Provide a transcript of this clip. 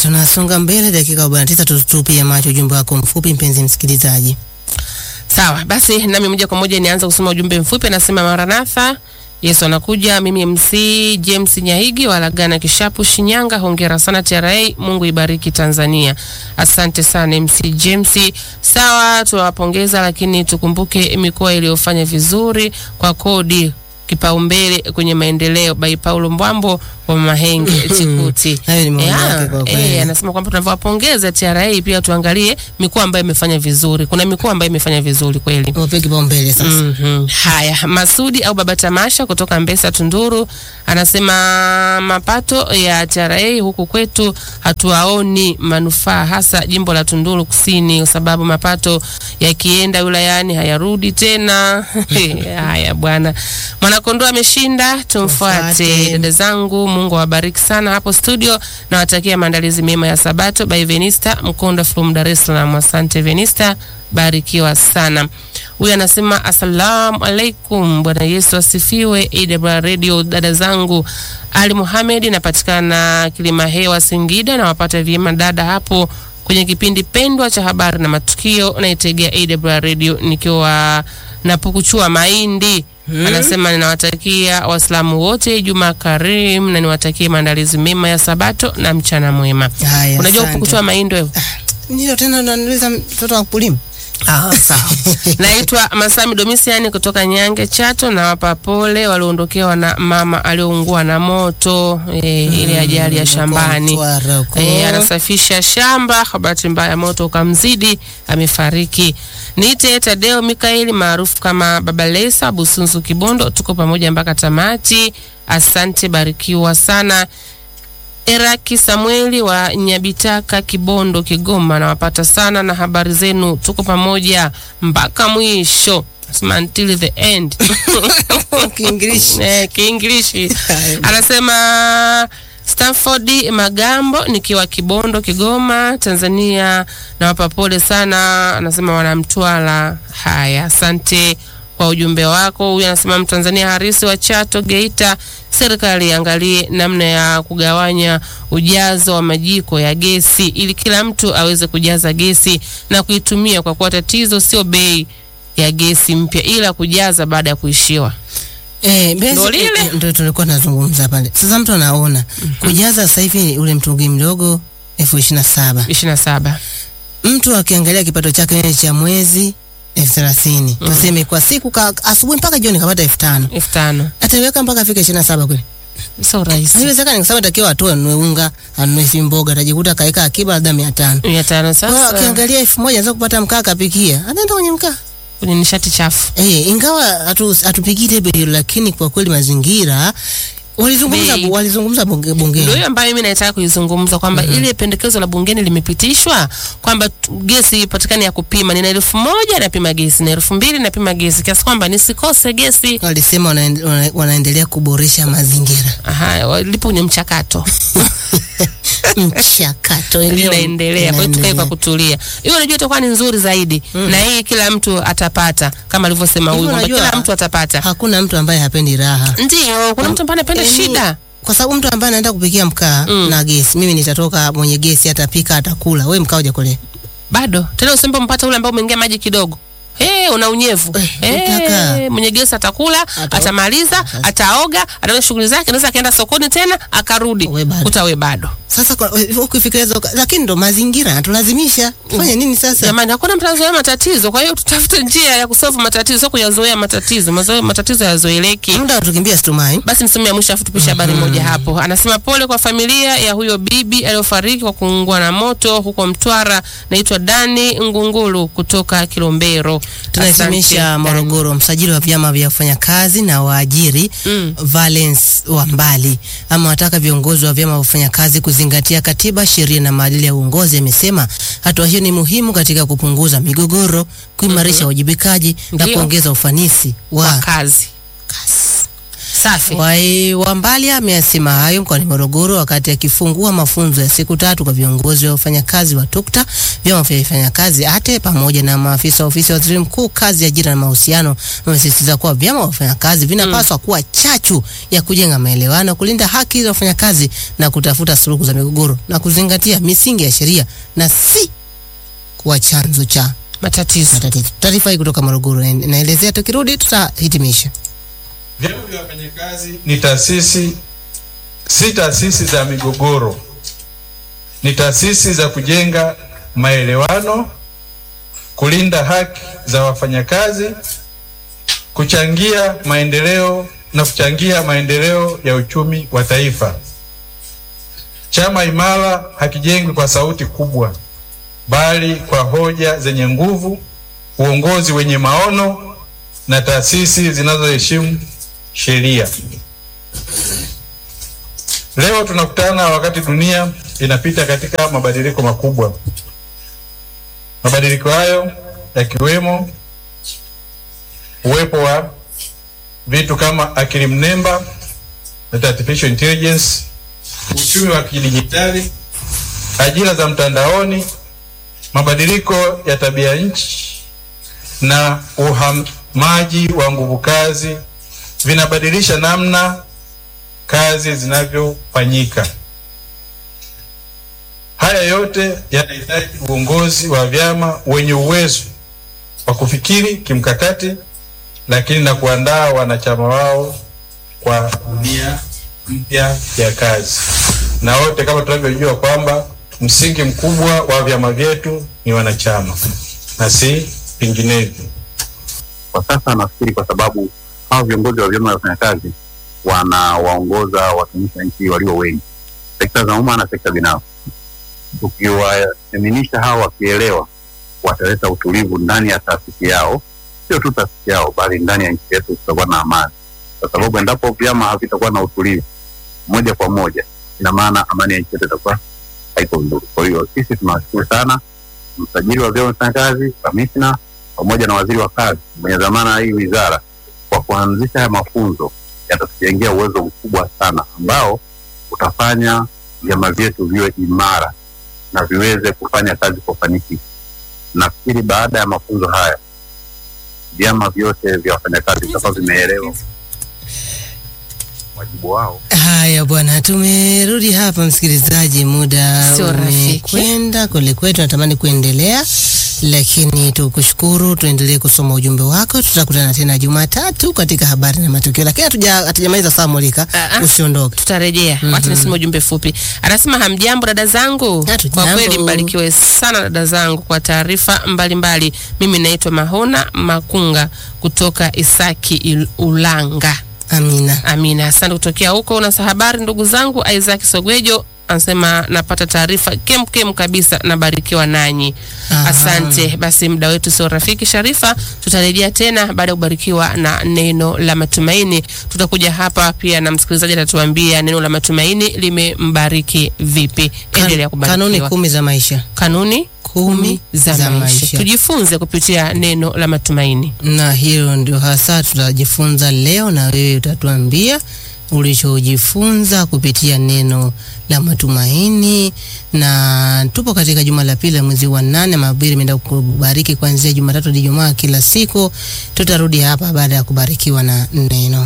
tunasonga mbele dakika 49 tutupie macho ujumbe wako mfupi mpenzi msikilizaji. Sawa, basi nami moja kwa moja nianza kusoma ujumbe mfupi. Anasema Maranatha, Yesu anakuja. Mimi MC James Nyahigi wa Lagana Kishapu, Shinyanga. Hongera sana TRA, Mungu ibariki Tanzania. Asante sana MC James. Sawa, tunawapongeza, lakini tukumbuke mikoa iliyofanya vizuri kwa kodi kipaumbele kwenye maendeleo by Paulo Mbwambo wa Mahenge Chikuti. Hayo ni maoni Eh, yake kwa kweli. eh, anasema kwamba tunavyowapongeza TRA pia tuangalie mikoa ambayo imefanya vizuri. Kuna mikoa ambayo imefanya vizuri kweli. Wape kipaumbele sasa. Mhm. Haya, Masudi au Baba Tamasha kutoka Mbesa Tunduru anasema mapato ya TRA huku kwetu hatuwaoni manufaa, hasa jimbo la Tunduru Kusini, kwa sababu mapato yakienda wilayani hayarudi tena. Haya bwana, Mwanakondoa ameshinda, tumfuate. Tumfuate. Dada zangu, Mungu awabariki sana hapo studio, nawatakia maandalizi mema ya Sabato by Venista Mkonda from Dar es Salaam. Asante Venista, barikiwa sana. Huyu anasema assalamu alaikum, Bwana Yesu asifiwe. AWR Radio, dada zangu, Ali Muhamed, napatikana Kilima Hewa Singida, nawapata vyema dada hapo kwenye kipindi pendwa cha habari na matukio, naitegea AWR Radio nikiwa napukuchua mahindi Anasema ninawatakia Waislamu wote Juma Karim na niwatakie maandalizi mema ya Sabato na mchana mwema. Haya, Unajua asante. kukutoa mahindi wewe? Ndio tena unaniuliza mtoto wa kulima. Ah, sawa. Naitwa Masami Domisiani kutoka Nyange Chato, na wapa pole walioondokewa na mama aliyoungua na moto e, ile ajali ya shambani. Mtwara huko. E, anasafisha shamba, kwa bahati mbaya moto ukamzidi, amefariki. Niite Tadeo Mikaeli maarufu kama Baba Lesa Busunzu Kibondo, tuko pamoja mpaka tamati. Asante, barikiwa sana. Eraki Samueli wa Nyabitaka, Kibondo, Kigoma, nawapata sana na habari zenu, tuko pamoja mpaka mwisho. Nasema until the end. Kiinglish. Eh, Kiinglishi. Anasema Stanford Magambo nikiwa Kibondo, Kigoma, Tanzania, nawapa pole sana. Anasema wanamtwala. Haya, asante kwa ujumbe wako. Huyu anasema Mtanzania harisi wa Chato, Geita, serikali iangalie namna ya kugawanya ujazo wa majiko ya gesi ili kila mtu aweze kujaza gesi na kuitumia, kwa kuwa tatizo sio bei ya gesi mpya ila kujaza baada ya kuishiwa. Eh, basi- Ndo lile. eh, Ndo tulikuwa tunazungumza pale. Sasa mtu anaona kujaza sasa hivi ule mtungi mdogo elfu ishirini na saba. ishirini na saba. Mtu akiangalia kipato chake cha mwezi elfu thelathini tuseme kwa siku ka, asubuhi mpaka jioni kapata elfu tano elfu tano ataweka mpaka afike ishirini na saba kweli? sio rahisi. Haiwezekani kwa sababu atakiwa atoe anunue unga anunue fi mboga atajikuta kaweka akiba labda mia tano. mia tano Kwa hiyo sasa akiangalia elfu moja anaweza kupata mkaa akapikia, ataenda kwenye mkaa. kwenye nishati chafu. Eh, ingawa hatu- hatupigii debe hilo, lakini kwa kweli mazingira walizungumza Bei. walizungumza bunge, bungeni Ndio hiyo ambayo mimi nataka kuizungumza kwamba ile pendekezo la bungeni limepitishwa kwamba tu- gesi ipatikane ya kupima. Nina elfu moja napima gesi na elfu mbili napima gesi kiasi kwamba nisikose gesi. walisema wanaende, wana, wanaendelea kuboresha mazingira Aha, wa- lipo kwenye mchakato mchakato ndio linaendelea, kwa hiyo tukae kwa inaendelea. kutulia. Hiyo unajua itakuwa ni nzuri zaidi, na hii kila mtu atapata, kama alivyosema huyu Hivyo kwamba unajua- kila mtu atapata. hakuna mtu ambaye hapendi raha Ndio, kuna mtu ambaye anapenda Yaani, shida. kwa sababu mtu ambaye anaenda kupikia mkaa na gesi mimi nitatoka mwenye gesi atapika atakula we mkaa ujakole bado tena usembe mpata ule ambao umeingia maji kidogo Hey, una unyevu Eh, hey, utaka. mwenye gesi atakula Ata- atamaliza ataoga ataenda shughuli zake anaweza akaenda sokoni tena akarudi We bado. kuta we bado sasa kwa- ukifikiria hizo- lakini ndo mazingira yanatulazimisha fanya nini sasa jamani hakuna mtu anazoea matatizo kwa hiyo tutafute njia ya kusolve matatizo sio kuyazoea matatizo Mazoe, matatizo yazoeleki muda tukimbia situmai basi nisome ya mwisho afu tupishe habari moja hapo. Anasema pole kwa familia ya huyo bibi aliyofariki kwa kuungua na moto huko Mtwara. Naitwa Dani Ngungulu kutoka Kilombero. tunahitimisha Asante, Morogoro. Msajili wa vyama vya wafanyakazi na waajiri Mm. Valence wa Mbali ama wataka viongozi wa vyama vya wafanyakazi kuzingatia katiba, sheria na maadili ya uongozi. Amesema hatua hiyo ni muhimu katika kupunguza migogoro, kuimarisha uwajibikaji na Ndio. kuongeza ufanisi Kwa wa kazi. kazi. Safi. Wai Wambali ameyasema hayo mkoani Morogoro wakati akifungua mafunzo ya siku tatu kwa viongozi wa wafanyakazi wa TUCTA, vyama vya wafanyakazi ATE pamoja na maafisa wa ofisi ya waziri mkuu kazi, ajira na mahusiano. Amesisitiza kuwa vyama vya wafanyakazi vinapaswa kuwa chachu ya kujenga maelewano, kulinda haki za wafanyakazi na kutafuta suluhu za migogoro na kuzingatia misingi ya sheria na si kuwa chanzo cha Matatizo. matatizo. Taarifa hii kutoka Morogoro ina- inaelezea, tukirudi tutahitimisha. Vyama vya wafanyakazi ni taasisi, si taasisi za migogoro, ni taasisi za kujenga maelewano, kulinda haki za wafanyakazi, kuchangia maendeleo na kuchangia maendeleo ya uchumi wa taifa. Chama imara hakijengwi kwa sauti kubwa, bali kwa hoja zenye nguvu, uongozi wenye maono na taasisi zinazoheshimu sheria. Leo tunakutana wakati dunia inapita katika mabadiliko makubwa. Mabadiliko hayo yakiwemo uwepo wa vitu kama akili mnemba, that artificial intelligence, uchumi wa kidijitali, ajira za mtandaoni, mabadiliko ya tabia nchi na uhamaji wa nguvu kazi vinabadilisha namna kazi zinavyofanyika. Haya yote yanahitaji uongozi wa vyama wenye uwezo wa kufikiri kimkakati, lakini na kuandaa wanachama wao kwa dunia mpya ya kazi. Na wote kama tunavyojua kwamba msingi mkubwa wa vyama vyetu ni wanachama na si vinginevyo. kwa sasa nafikiri kwa sababu hao viongozi wa vyama vya wafanyakazi wanawaongoza watumishi wa nchi walio wengi, sekta za umma na sekta binafsi. Tukiwaseminisha hao wakielewa, wataleta utulivu ndani ya taasisi yao, sio tu taasisi yao, bali ndani ya nchi yetu tutakuwa na amani, kwa sababu endapo vyama havitakuwa na utulivu moja kwa moja, ina maana amani ya nchi yetu itakuwa haiko vizuri. Kwa hiyo sisi tunawashukuru sana msajili wa vyama vya wafanyakazi, kamishna pamoja na waziri wa kazi mwenye dhamana ya hii wizara kwa kuanzisha haya mafunzo yatatujengea uwezo mkubwa sana ambao utafanya vyama vyetu viwe imara na viweze kufanya kazi kwa ufanisi. Nafikiri baada ya mafunzo haya vyama vyote vya wafanyakazi vitakuwa vimeelewa wajibu wao. Haya bwana, tumerudi hapa msikilizaji, muda Sio rafiki. umekwenda kwelikweli, tunatamani kuendelea lakini tukushukuru, tuendelee kusoma ujumbe wako. Tutakutana tena Jumatatu katika habari na matukio, lakini hatuja hatujamaliza saa molika, Ah, ah. usiondoke. tutarejea mm wacha nisome ujumbe fupi anasema hamjambo dada zangu Hatujambo. kwa kweli mbarikiwe sana dada zangu kwa taarifa mbalimbali mimi naitwa mahona makunga kutoka isaki Il- ulanga Amina. amina asante kutokea huko na habari ndugu zangu isaac sogwejo anasema napata taarifa kemkem kabisa nabarikiwa nanyi Aha. asante basi muda wetu sio rafiki sharifa tutarejea tena baada ya kubarikiwa na neno la matumaini tutakuja hapa pia na msikilizaji atatuambia neno la matumaini limembariki vipi endelea Kan- kanuni kubarikiwa kumi za maisha kanuni kumi za, za maisha. maisha. tujifunze kupitia neno la matumaini na hilo ndio hasa tutajifunza leo, na wewe utatuambia ulichojifunza kupitia neno la matumaini. Na tupo katika juma la pili la mwezi wa nane, mahubiri imeenda kubariki kuanzia Jumatatu hadi Ijumaa kila siku. Tutarudi hapa baada ya kubarikiwa na neno.